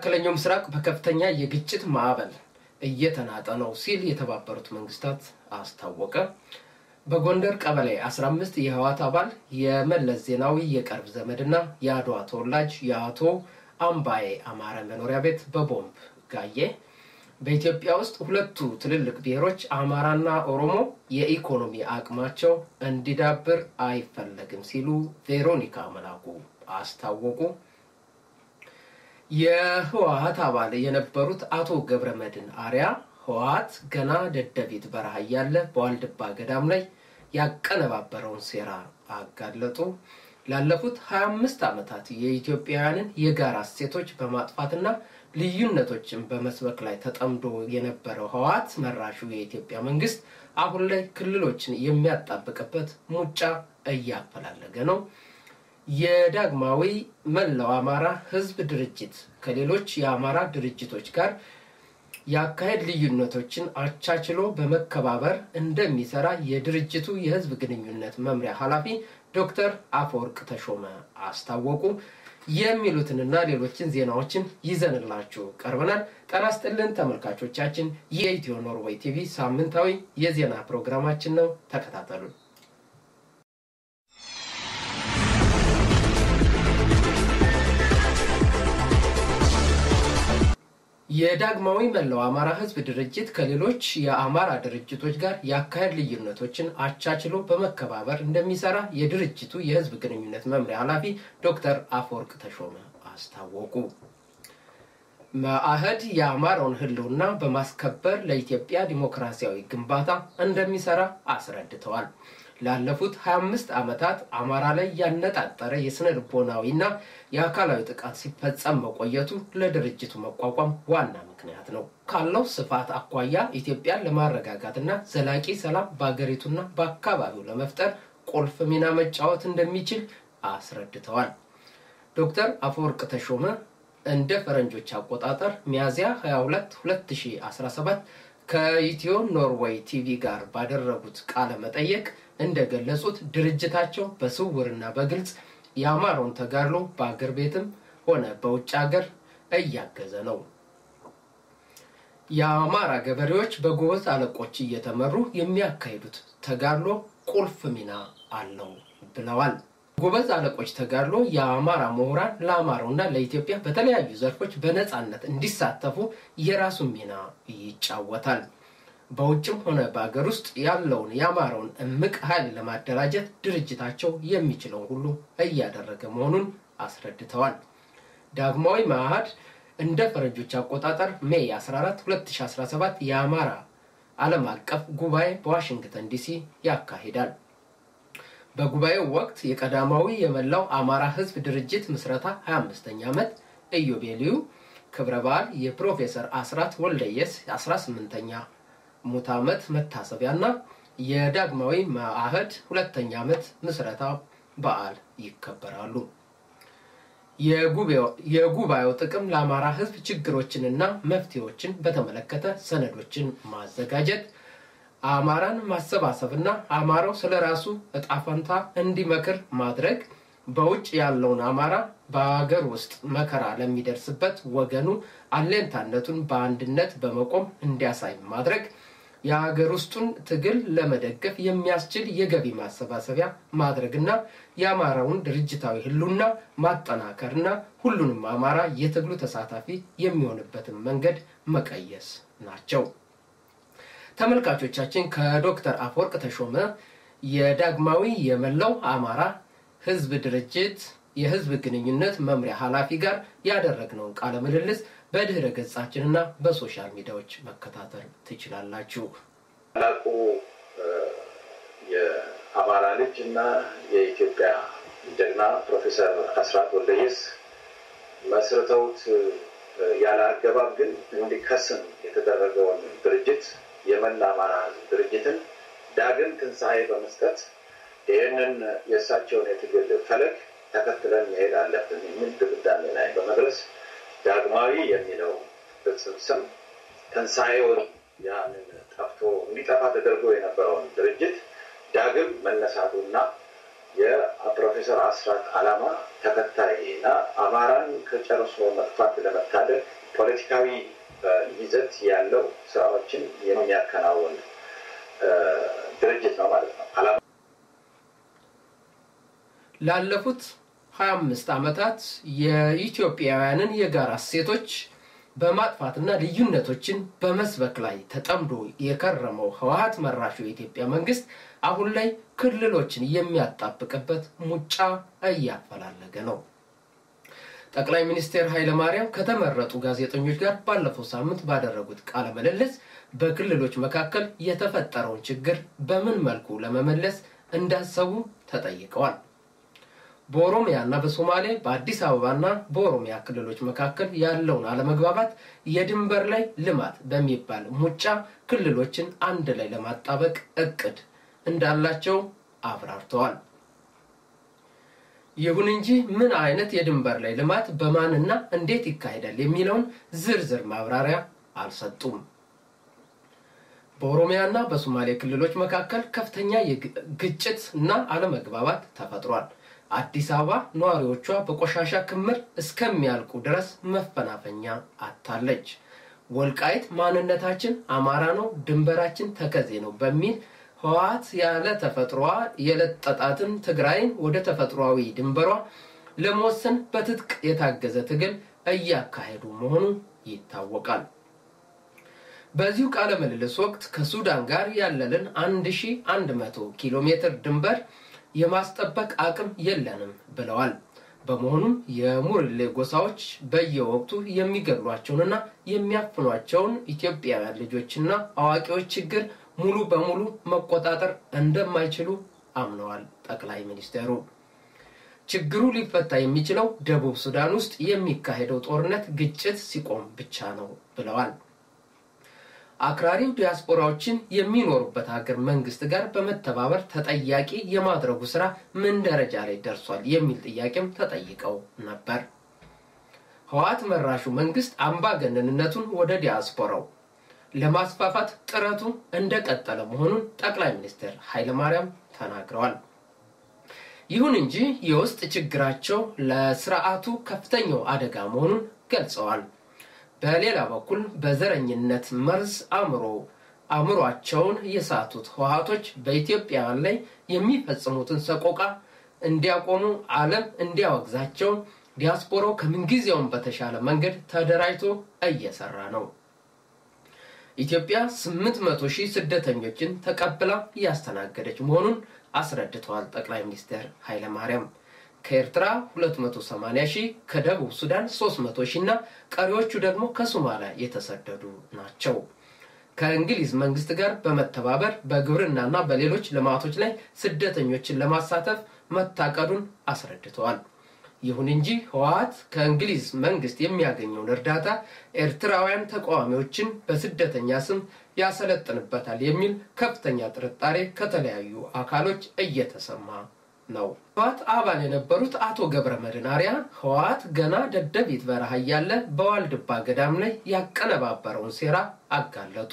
መካከለኛው ምስራቅ በከፍተኛ የግጭት ማዕበል እየተናጠ ነው ሲል የተባበሩት መንግስታት አስታወቀ። በጎንደር ቀበሌ 15 የህወሓት አባል የመለስ ዜናዊ የቅርብ ዘመድና የአድዋ ተወላጅ የአቶ አምባዬ አማረ መኖሪያ ቤት በቦምብ ጋየ። በኢትዮጵያ ውስጥ ሁለቱ ትልልቅ ብሔሮች አማራና ኦሮሞ የኢኮኖሚ አቅማቸው እንዲዳብር አይፈለግም ሲሉ ቬሮኒካ መላኩ አስታወቁ። የህወሓት አባል የነበሩት አቶ ገብረ መድን አሪያ ህወሓት ገና ደደቢት በረሃ እያለ በዋልድባ ገዳም ላይ ያቀነባበረውን ሴራ አጋለጡ። ላለፉት 25 ዓመታት የኢትዮጵያውያንን የጋራ እሴቶች በማጥፋትና ልዩነቶችን በመስበክ ላይ ተጠምዶ የነበረው ህወሓት መራሹ የኢትዮጵያ መንግስት አሁን ላይ ክልሎችን የሚያጣብቅበት ሙጫ እያፈላለገ ነው። የዳግማዊ መላው አማራ ህዝብ ድርጅት ከሌሎች የአማራ ድርጅቶች ጋር የአካሄድ ልዩነቶችን አቻችሎ በመከባበር እንደሚሰራ የድርጅቱ የህዝብ ግንኙነት መምሪያ ኃላፊ ዶክተር አፈወርቅ ተሾመ አስታወቁ። የሚሉትንና ሌሎችን ዜናዎችን ይዘንላችሁ ቀርበናል። ጤና ይስጥልን ተመልካቾቻችን፣ የኢትዮ ኖርዌይ ቲቪ ሳምንታዊ የዜና ፕሮግራማችን ነው። ተከታተሉን። የዳግማዊ መላው አማራ ህዝብ ድርጅት ከሌሎች የአማራ ድርጅቶች ጋር የአካሄድ ልዩነቶችን አቻችሎ በመከባበር እንደሚሰራ የድርጅቱ የህዝብ ግንኙነት መምሪያ ኃላፊ ዶክተር አፈወርቅ ተሾመ አስታወቁ። መአህድ የአማራውን ህልውና በማስከበር ለኢትዮጵያ ዲሞክራሲያዊ ግንባታ እንደሚሰራ አስረድተዋል። ላለፉት 25 ዓመታት አማራ ላይ ያነጣጠረ የስነ ልቦናዊና የአካላዊ ጥቃት ሲፈጸም መቆየቱ ለድርጅቱ መቋቋም ዋና ምክንያት ነው። ካለው ስፋት አኳያ ኢትዮጵያን ለማረጋጋትና ዘላቂ ሰላም በአገሪቱና በአካባቢው ለመፍጠር ቁልፍ ሚና መጫወት እንደሚችል አስረድተዋል። ዶክተር አፈወርቅ ተሾመ እንደ ፈረንጆች አቆጣጠር ሚያዝያ 22 2017 ከኢትዮ ኖርዌይ ቲቪ ጋር ባደረጉት ቃለ መጠየቅ እንደገለጹት ድርጅታቸው በስውርና በግልጽ የአማራውን ተጋድሎ በአገር ቤትም ሆነ በውጭ ሀገር እያገዘ ነው። የአማራ ገበሬዎች በጎበዝ አለቆች እየተመሩ የሚያካሂዱት ተጋድሎ ቁልፍ ሚና አለው ብለዋል። ጎበዝ አለቆች ተጋድሎ የአማራ ምሁራን ለአማራውና ለኢትዮጵያ በተለያዩ ዘርፎች በነፃነት እንዲሳተፉ የራሱን ሚና ይጫወታል። በውጭም ሆነ በአገር ውስጥ ያለውን የአማራውን እምቅ ኃይል ለማደራጀት ድርጅታቸው የሚችለውን ሁሉ እያደረገ መሆኑን አስረድተዋል። ዳግማዊ መአህድ እንደ ፈረንጆች አቆጣጠር ሜይ 14 2017 የአማራ ዓለም አቀፍ ጉባኤ በዋሽንግተን ዲሲ ያካሂዳል። በጉባኤው ወቅት የቀዳማዊ የመላው አማራ ህዝብ ድርጅት ምስረታ 25ኛ ዓመት ኢዮቤልዩ ክብረ በዓል የፕሮፌሰር አስራት ወልደየስ 18ኛ ሙት ዓመት መታሰቢያና የዳግማዊ መአህድ ሁለተኛ ዓመት ምስረታ በዓል ይከበራሉ። የጉባኤው ጥቅም ለአማራ ህዝብ ችግሮችንና መፍትሄዎችን በተመለከተ ሰነዶችን ማዘጋጀት፣ አማራን ማሰባሰብና አማራው ስለ ራሱ እጣ ፈንታ እንዲመክር ማድረግ፣ በውጭ ያለውን አማራ በአገር ውስጥ መከራ ለሚደርስበት ወገኑ አሌንታነቱን በአንድነት በመቆም እንዲያሳይ ማድረግ የሀገር ውስጡን ትግል ለመደገፍ የሚያስችል የገቢ ማሰባሰቢያ ማድረግና የአማራውን ድርጅታዊ ህሉና ማጠናከርና ሁሉንም አማራ የትግሉ ተሳታፊ የሚሆንበትን መንገድ መቀየስ ናቸው። ተመልካቾቻችን ከዶክተር አፈወርቅ ተሾመ የዳግማዊ የመላው አማራ ህዝብ ድርጅት የህዝብ ግንኙነት መምሪያ ኃላፊ ጋር ያደረግነውን ቃለ ምልልስ በድህረ ገጻችንና በሶሻል ሚዲያዎች መከታተል ትችላላችሁ። ታላቁ የአማራ ልጅ እና የኢትዮጵያ ጀግና ፕሮፌሰር አስራት ወልደየስ መስርተውት ያለ አገባብ ግን እንዲከስም የተደረገውን ድርጅት የመላ አማራ ህዝብ ድርጅትን ዳግም ትንሣኤ በመስጠት ይህንን የእሳቸውን የትግል ፈለግ ተከትለን መሄድ አለብን የሚል ድምዳሜ ላይ በመድረስ ዳግማዊ የሚለው ቅጽል ስም ትንሣኤውን ያንን ጠፍቶ እንዲጠፋ ተደርጎ የነበረውን ድርጅት ዳግም መነሳቱና የፕሮፌሰር አስራት ዓላማ ተከታይ እና አማራን ከጨርሶ መጥፋት ለመታደግ ፖለቲካዊ ይዘት ያለው ስራዎችን የሚያከናውን ድርጅት ነው ማለት ነው። ላለፉት 25 ዓመታት የኢትዮጵያውያንን የጋራ እሴቶች በማጥፋትና ልዩነቶችን በመስበክ ላይ ተጠምዶ የከረመው ህወሀት መራሹ የኢትዮጵያ መንግስት አሁን ላይ ክልሎችን የሚያጣብቅበት ሙጫ እያፈላለገ ነው። ጠቅላይ ሚኒስትር ኃይለማርያም ከተመረጡ ጋዜጠኞች ጋር ባለፈው ሳምንት ባደረጉት ቃለ ምልልስ በክልሎች መካከል የተፈጠረውን ችግር በምን መልኩ ለመመለስ እንዳሰቡ ተጠይቀዋል። በኦሮሚያና በሶማሌ በአዲስ አበባና በኦሮሚያ ክልሎች መካከል ያለውን አለመግባባት የድንበር ላይ ልማት በሚባል ሙጫ ክልሎችን አንድ ላይ ለማጣበቅ እቅድ እንዳላቸው አብራርተዋል። ይሁን እንጂ ምን አይነት የድንበር ላይ ልማት በማንና እንዴት ይካሄዳል የሚለውን ዝርዝር ማብራሪያ አልሰጡም። በኦሮሚያና በሶማሌ ክልሎች መካከል ከፍተኛ ግጭት እና አለመግባባት ተፈጥሯል። አዲስ አበባ ነዋሪዎቿ በቆሻሻ ክምር እስከሚያልቁ ድረስ መፈናፈኛ አታለች። ወልቃይት ማንነታችን አማራ ነው፣ ድንበራችን ተከዜ ነው በሚል ህወሓት ያለ ተፈጥሮዋ የለጠጣትን ትግራይን ወደ ተፈጥሯዊ ድንበሯ ለመወሰን በትጥቅ የታገዘ ትግል እያካሄዱ መሆኑ ይታወቃል። በዚሁ ቃለ ምልልስ ወቅት ከሱዳን ጋር ያለንን 1100 ኪሎ ሜትር ድንበር የማስጠበቅ አቅም የለንም ብለዋል። በመሆኑም የሙርሌ ጎሳዎች በየወቅቱ የሚገድሏቸውንና የሚያፍኗቸውን ኢትዮጵያውያን ልጆችና አዋቂዎች ችግር ሙሉ በሙሉ መቆጣጠር እንደማይችሉ አምነዋል። ጠቅላይ ሚኒስትሩ ችግሩ ሊፈታ የሚችለው ደቡብ ሱዳን ውስጥ የሚካሄደው ጦርነት ግጭት ሲቆም ብቻ ነው ብለዋል። አክራሪው ዲያስፖራዎችን የሚኖሩበት ሀገር መንግስት ጋር በመተባበር ተጠያቂ የማድረጉ ስራ ምን ደረጃ ላይ ደርሷል የሚል ጥያቄም ተጠይቀው ነበር። ህወሓት መራሹ መንግስት አምባገነንነቱን ወደ ዲያስፖራው ለማስፋፋት ጥረቱ እንደቀጠለ መሆኑን ጠቅላይ ሚኒስትር ኃይለማርያም ተናግረዋል። ይሁን እንጂ የውስጥ ችግራቸው ለስርዓቱ ከፍተኛው አደጋ መሆኑን ገልጸዋል። በሌላ በኩል በዘረኝነት መርዝ አእምሮ አእምሯቸውን የሳቱት ህወሓቶች በኢትዮጵያውያን ላይ የሚፈጽሙትን ሰቆቃ እንዲያቆሙ ዓለም እንዲያወግዛቸው ዲያስፖራው ከምንጊዜውም በተሻለ መንገድ ተደራጅቶ እየሰራ ነው። ኢትዮጵያ 800 ሺህ ስደተኞችን ተቀብላ እያስተናገደች መሆኑን አስረድተዋል ጠቅላይ ሚኒስትር ኃይለማርያም። ከኤርትራ 280 ሺህ፣ ከደቡብ ሱዳን 300 ሺህ እና ቀሪዎቹ ደግሞ ከሶማሊያ የተሰደዱ ናቸው። ከእንግሊዝ መንግስት ጋር በመተባበር በግብርናና በሌሎች ልማቶች ላይ ስደተኞችን ለማሳተፍ መታቀዱን አስረድተዋል። ይሁን እንጂ ህወሓት ከእንግሊዝ መንግስት የሚያገኘውን እርዳታ ኤርትራውያን ተቃዋሚዎችን በስደተኛ ስም ያሰለጥንበታል የሚል ከፍተኛ ጥርጣሬ ከተለያዩ አካሎች እየተሰማ ነው። ህወሓት አባል የነበሩት አቶ ገብረ መድህን አርአያ ህወሓት ገና ደደቢት በረሃ እያለ በዋልድባ ገዳም ላይ ያቀነባበረውን ሴራ አጋለጡ።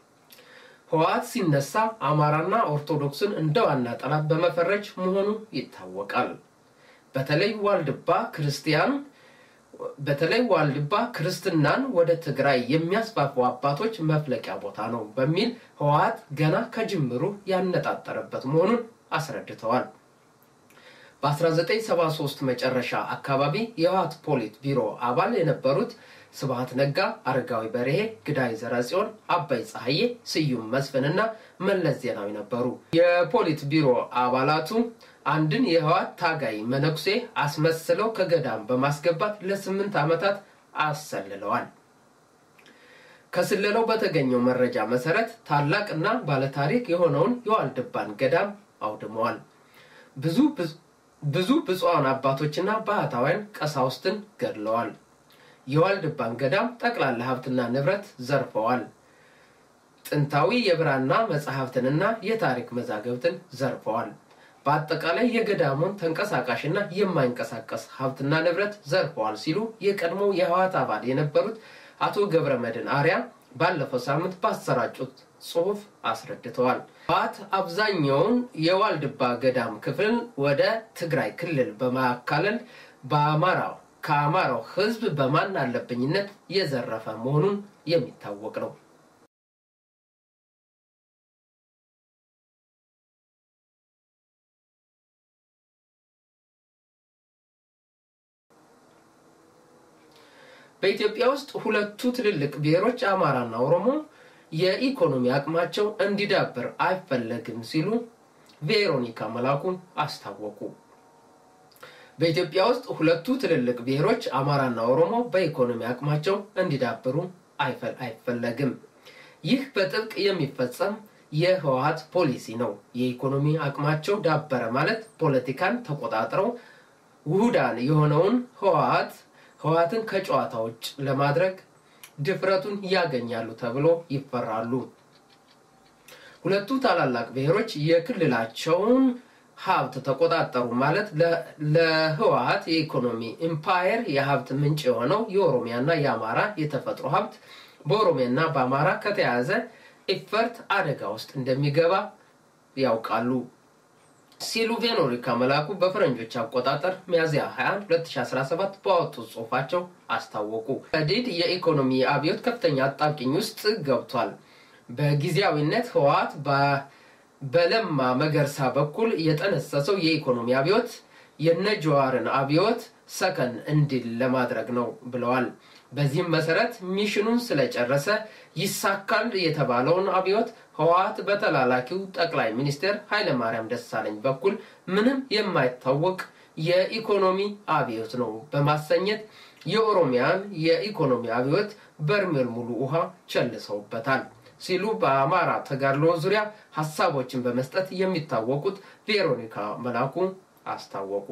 ህወሓት ሲነሳ አማራና ኦርቶዶክስን እንደ ዋና ጠላት በመፈረጅ መሆኑ ይታወቃል። በተለይ ዋልድባ ክርስቲያን በተለይ ዋልድባ ክርስትናን ወደ ትግራይ የሚያስፋፉ አባቶች መፍለቂያ ቦታ ነው በሚል ህወሓት ገና ከጅምሩ ያነጣጠረበት መሆኑን አስረድተዋል። በ1973 መጨረሻ አካባቢ የህወሓት ፖሊት ቢሮ አባል የነበሩት ስብሃት ነጋ፣ አረጋዊ በርሄ፣ ግዳይ ዘረጽዮን፣ አባይ ፀሐዬ፣ ስዩም መስፍንና መለስ ዜናዊ ነበሩ። የፖሊት ቢሮ አባላቱ አንድን የህወሓት ታጋይ መነኩሴ አስመስለው ከገዳም በማስገባት ለስምንት ዓመታት አሰልለዋል። ከስለላው በተገኘው መረጃ መሰረት ታላቅና ባለታሪክ የሆነውን የዋልድባን ገዳም አውድመዋል። ብዙ ብዙ ብፁዓን አባቶችና ባህታውያን ቀሳውስትን ገድለዋል። የዋልድባን ገዳም ጠቅላላ ሀብትና ንብረት ዘርፈዋል። ጥንታዊ የብራና መጽሐፍትንና የታሪክ መዛገብትን ዘርፈዋል። በአጠቃላይ የገዳሙን ተንቀሳቃሽና የማይንቀሳቀስ ሀብትና ንብረት ዘርፈዋል ሲሉ የቀድሞው የህወሓት አባል የነበሩት አቶ ገብረ መድህን አርአያ ባለፈው ሳምንት ባሰራጩት ጽሑፍ አስረድተዋል። ህወሓት አብዛኛውን የዋልድባ ገዳም ክፍል ወደ ትግራይ ክልል በማካለል በአማራ ከአማራው ሕዝብ በማን አለብኝነት የዘረፈ መሆኑን የሚታወቅ ነው። በኢትዮጵያ ውስጥ ሁለቱ ትልልቅ ብሔሮች አማራና ኦሮሞ የኢኮኖሚ አቅማቸው እንዲዳብር አይፈለግም ሲሉ ቬሮኒካ መላኩ አስታወቁ። በኢትዮጵያ ውስጥ ሁለቱ ትልልቅ ብሔሮች አማራና ኦሮሞ በኢኮኖሚ አቅማቸው እንዲዳብሩ አይፈለግም። ይህ በጥብቅ የሚፈጸም የህወሀት ፖሊሲ ነው። የኢኮኖሚ አቅማቸው ዳበረ ማለት ፖለቲካን ተቆጣጥረው ውሁዳን የሆነውን ህወሀት ህወሀትን ከጨዋታ ውጭ ለማድረግ ድፍረቱን ያገኛሉ ተብሎ ይፈራሉ። ሁለቱ ታላላቅ ብሔሮች የክልላቸውን ሀብት ተቆጣጠሩ ማለት ለህወሀት የኢኮኖሚ ኢምፓየር የሀብት ምንጭ የሆነው የኦሮሚያና የአማራ የተፈጥሮ ሀብት በኦሮሚያና በአማራ ከተያዘ ኢፈርት አደጋ ውስጥ እንደሚገባ ያውቃሉ ሲሉ ቬሮኒካ መላኩ በፈረንጆች አቆጣጠር ሚያዝያ 21 2017 ባወጡት ጽሁፋቸው አስታወቁ። ዲድ የኢኮኖሚ አብዮት ከፍተኛ አጣብቂኝ ውስጥ ገብቷል። በጊዜያዊነት ህወሀት በለማ መገርሳ በኩል የጠነሰሰው የኢኮኖሚ አብዮት የነጀዋርን አብዮት ሰከን እንዲል ለማድረግ ነው ብለዋል። በዚህም መሰረት ሚሽኑን ስለጨረሰ ይሳካል የተባለውን አብዮት ህወሀት በተላላኪው ጠቅላይ ሚኒስትር ኃይለማርያም ደሳለኝ በኩል ምንም የማይታወቅ የኢኮኖሚ አብዮት ነው በማሰኘት የኦሮሚያን የኢኮኖሚ አብዮት በርሜል ሙሉ ውሃ ቸልሰውበታል ሲሉ በአማራ ተጋድሎ ዙሪያ ሀሳቦችን በመስጠት የሚታወቁት ቬሮኒካ መላኩ አስታወቁ።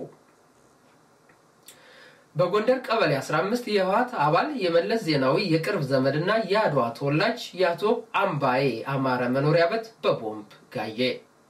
በጎንደር ቀበሌ 15 የህወሀት አባል የመለስ ዜናዊ የቅርብ ዘመድና የአድዋ ተወላጅ የአቶ አምባዬ አማረ መኖሪያ ቤት በቦምብ ጋየ።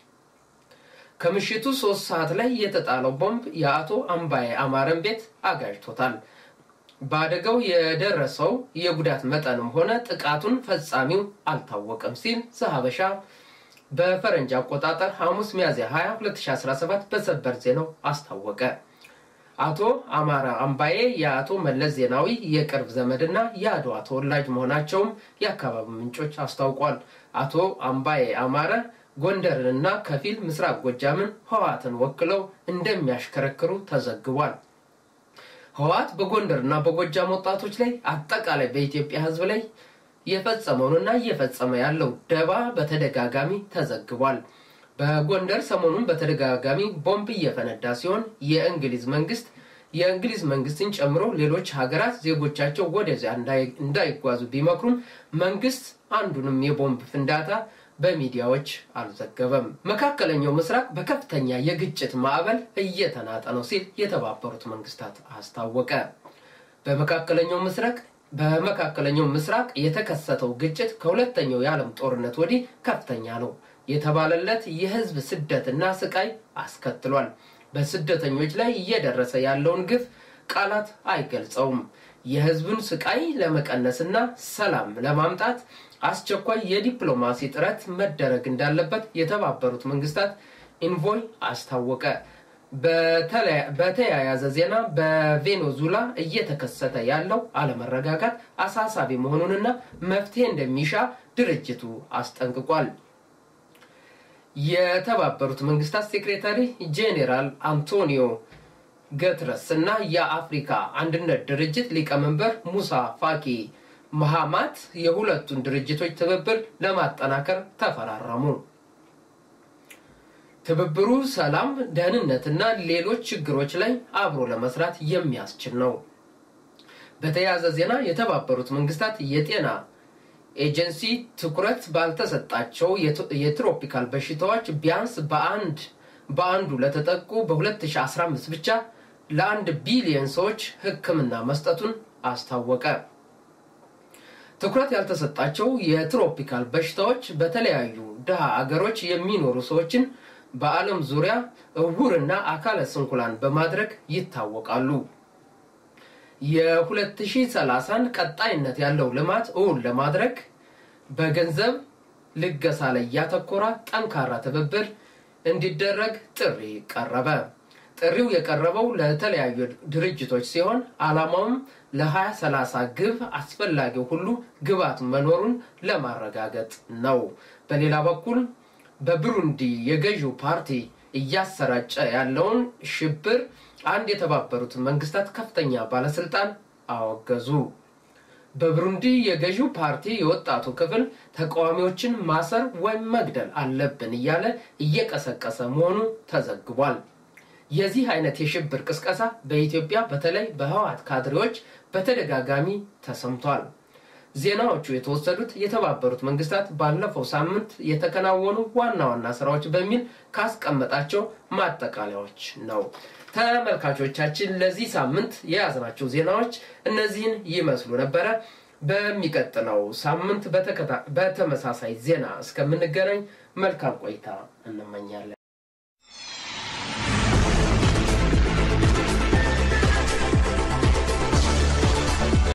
ከምሽቱ ሶስት ሰዓት ላይ የተጣለው ቦምብ የአቶ አምባዬ አማረን ቤት አጋጅቶታል። በአደጋው የደረሰው የጉዳት መጠንም ሆነ ጥቃቱን ፈጻሚው አልታወቀም ሲል ዘሀበሻ በፈረንጅ አቆጣጠር ሐሙስ ሚያዝያ 20 2017 በሰበር ዜናው አስታወቀ። አቶ አማራ አምባዬ የአቶ መለስ ዜናዊ የቅርብ ዘመድና የአድዋ ተወላጅ መሆናቸውም የአካባቢ ምንጮች አስታውቋል። አቶ አምባዬ አማረ ጎንደርንና ከፊል ምስራቅ ጎጃምን ህወሀትን ወክለው እንደሚያሽከረክሩ ተዘግቧል። ህወሀት በጎንደርና በጎጃም ወጣቶች ላይ አጠቃላይ በኢትዮጵያ ህዝብ ላይ የፈጸመውንና እየፈጸመ ያለው ደባ በተደጋጋሚ ተዘግቧል። በጎንደር ሰሞኑን በተደጋጋሚ ቦምብ እየፈነዳ ሲሆን የእንግሊዝ መንግስት የእንግሊዝ መንግስትን ጨምሮ ሌሎች ሀገራት ዜጎቻቸው ወደዚያ እንዳይጓዙ ቢመክሩም መንግስት አንዱንም የቦምብ ፍንዳታ በሚዲያዎች አልዘገበም። መካከለኛው ምስራቅ በከፍተኛ የግጭት ማዕበል እየተናጠ ነው ሲል የተባበሩት መንግስታት አስታወቀ። በመካከለኛው ምስራቅ በመካከለኛው ምስራቅ የተከሰተው ግጭት ከሁለተኛው የዓለም ጦርነት ወዲህ ከፍተኛ ነው የተባለለት የህዝብ ስደትና ስቃይ አስከትሏል። በስደተኞች ላይ እየደረሰ ያለውን ግፍ ቃላት አይገልጸውም። የህዝቡን ስቃይ ለመቀነስና ሰላም ለማምጣት አስቸኳይ የዲፕሎማሲ ጥረት መደረግ እንዳለበት የተባበሩት መንግስታት ኢንቮይ አስታወቀ። በተያያዘ ዜና በቬኔዙላ እየተከሰተ ያለው አለመረጋጋት አሳሳቢ መሆኑንና መፍትሄ እንደሚሻ ድርጅቱ አስጠንቅቋል። የተባበሩት መንግስታት ሴክሬታሪ ጄኔራል አንቶኒዮ ገትረስ እና የአፍሪካ አንድነት ድርጅት ሊቀመንበር ሙሳ ፋኪ መሐማት የሁለቱን ድርጅቶች ትብብር ለማጠናከር ተፈራረሙ። ትብብሩ ሰላም፣ ደህንነትና ሌሎች ችግሮች ላይ አብሮ ለመስራት የሚያስችል ነው። በተያያዘ ዜና የተባበሩት መንግስታት የጤና ኤጀንሲ ትኩረት ባልተሰጣቸው የትሮፒካል በሽታዎች ቢያንስ በአንድ በአንዱ ለተጠቁ በ2015 ብቻ ለአንድ ቢሊዮን ሰዎች ሕክምና መስጠቱን አስታወቀ። ትኩረት ያልተሰጣቸው የትሮፒካል በሽታዎች በተለያዩ ድሃ አገሮች የሚኖሩ ሰዎችን በዓለም ዙሪያ እውርና አካለ ስንኩላን በማድረግ ይታወቃሉ። የ2030ን ቀጣይነት ያለው ልማት እውን ለማድረግ በገንዘብ ልገሳ ላይ ያተኮረ ጠንካራ ትብብር እንዲደረግ ጥሪ ቀረበ። ጥሪው የቀረበው ለተለያዩ ድርጅቶች ሲሆን ዓላማውም ለ2030 ግብ አስፈላጊው ሁሉ ግብዓት መኖሩን ለማረጋገጥ ነው። በሌላ በኩል በብሩንዲ የገዢው ፓርቲ እያሰራጨ ያለውን ሽብር አንድ የተባበሩት መንግስታት ከፍተኛ ባለስልጣን አወገዙ። በብሩንዲ የገዢው ፓርቲ የወጣቱ ክፍል ተቃዋሚዎችን ማሰር ወይም መግደል አለብን እያለ እየቀሰቀሰ መሆኑ ተዘግቧል። የዚህ አይነት የሽብር ቅስቀሳ በኢትዮጵያ በተለይ በህወሓት ካድሬዎች በተደጋጋሚ ተሰምቷል። ዜናዎቹ የተወሰዱት የተባበሩት መንግስታት ባለፈው ሳምንት የተከናወኑ ዋና ዋና ስራዎች በሚል ካስቀመጣቸው ማጠቃለያዎች ነው። ተመልካቾቻችን ለዚህ ሳምንት የያዝናቸው ዜናዎች እነዚህን ይመስሉ ነበረ። በሚቀጥለው ሳምንት በተመሳሳይ ዜና እስከምንገናኝ መልካም ቆይታ እንመኛለን።